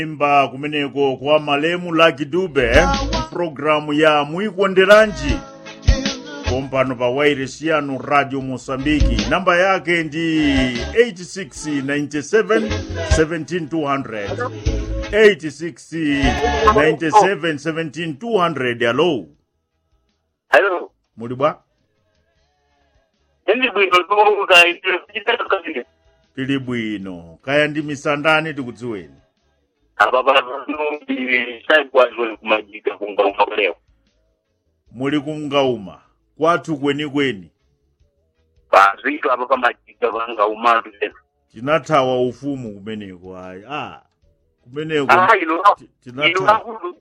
imba kumeneko kwa malemu Lucky Dube programu ya muikonderanji pompano pa wairesi yanu radio mosambiki namba yake ndi 8697 17200 8697 17200 alo Hello. muli bwa Ndi bwino kuka chitatu kabili. tili bwino kaya ndi misandani tikudziweni Apa pa no ndi sai kwazo kumajika kunga umakoleo. muli kungauma kwathu kwenikweni Pa zito apa pa majika vanga umatu tena. tinathawa ufumu kumeneko ayi ah kumeneko Ah ilo ti- ilo tinathawa akulu.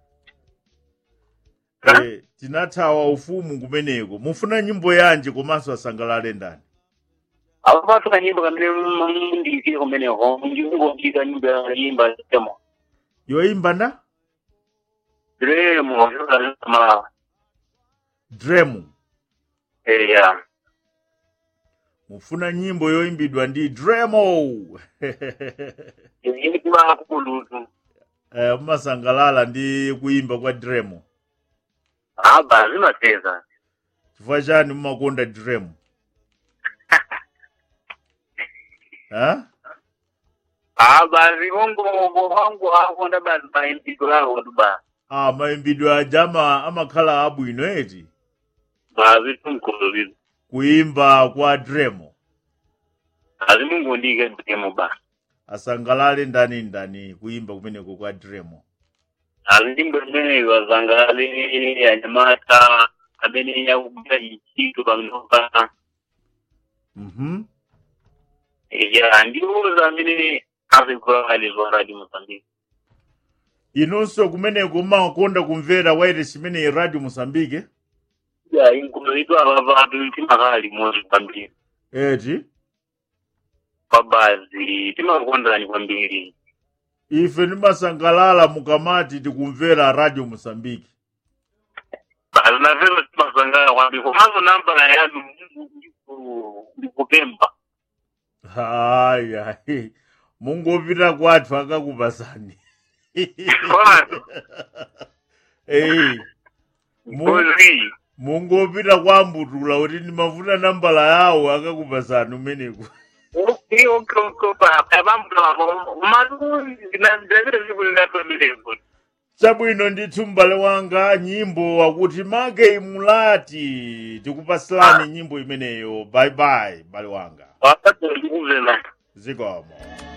eh, tinathawa ufumu kumeneko mufuna nyimbo yanji komanso asangalale ndani Apa pa tuka nyimbo kamene ndi kile kumene ho ndi ngo ndika nyimbo ya yimba temo. yoimba nda Dremo yola kama dremu eh ya. mufuna nyimbo yoimbidwa ndi dremo Yindi kwa akulu tu. eh, mumasangalala ndi kuimba kwa dremo Ah ba zima teza. chifukwa chani mumakonda dremu ha Ah ba zibongo wangu hapo ndaba ba ndiko lao tu ba. ah maimbidwe aja ama amakhala abwino eti Ba vitu mkulu kuimba kwa dremo azimungu ndike ndemo ba asangalale ndani ndani kuimba kumeneko kwa dremo azimbo zimene wazangale anyamata amene yakugwira ichitu pamnopa mhm ya ndiuza amene azigula alizwa radio mosambiki inonso kumeneko mumakonda kumvera wairesi imene radio mosambike ya inkulu itu ava vatu timakali mozi kwambiri eti pabazi timakondani kwambiri ife timasangalala mukamati tikumvera radio mosambiki bazi navero timasangala kwambiri komanso nambala yanu ndikupemba haya mungopita kwathu akakupasani kwanu ei mu- kozi mungopita kwa ambutula kuti ndimafuna nambala yawo akakupasani umeneko Okay, okay, okay, pa pamvula malu ndinazire zikulingatoleko chabwino ndithu m'bale wanga nyimbo akuti make mulati tikupasilani nyimbo imeneyo bye bye m'bale wanga wakati ndikuvela zikomo